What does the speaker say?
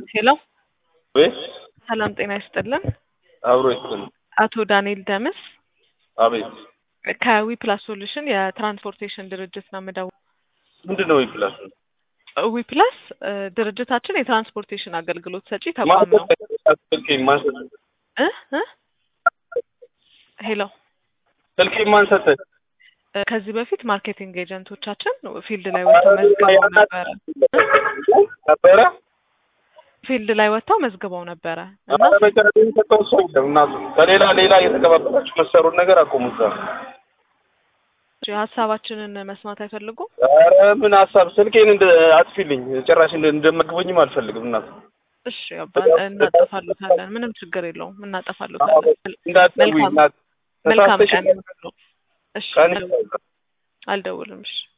ሄሎ ወይ ሰላም ጤና ይስጥልን። አብሮ ይስጥል። አቶ ዳንኤል ደምስ አቤት ከዊ ፕላስ ሶሉሽን የትራንስፖርቴሽን ድርጅት ነው የምደውለው። ምንድን ነው ይፕላስ ዊ ፕላስ እ ድርጅታችን የትራንስፖርቴሽን አገልግሎት ሰጪ ተቋም ነው። እ እ ሄሎ ስልኬ ማን ሰጠህ? እ ከዚህ በፊት ማርኬቲንግ ኤጀንቶቻችን ፊልድ ላይ ወጥተው መዝግበው ነበረ ነበረ ፊልድ ላይ ወጥተው መዝግበው ነበረ እና ኧረ በቀረጥ የሚሰጠው ሰው የለም እናቱ ከሌላ ሌላ የተቀባበላችሁ መሰሩን ነገር አቆሙት። ሀሳባችንን መስማት አይፈልጉም። ኧረ ምን ሀሳብ ስልኬን እንደ አጥፊልኝ ጭራሽ እንደ- እንደመግበኝም አልፈልግም እናቱ እሺ አባ እናጠፋሉታለን። ምንም ችግር የለውም እናጠፋሉታለን። እንዳትደውይ መልካም እናት መልካም ተሳስተሽ ቀን ይሁንልዎ። እሺ ቀን አልደውልም። እሺ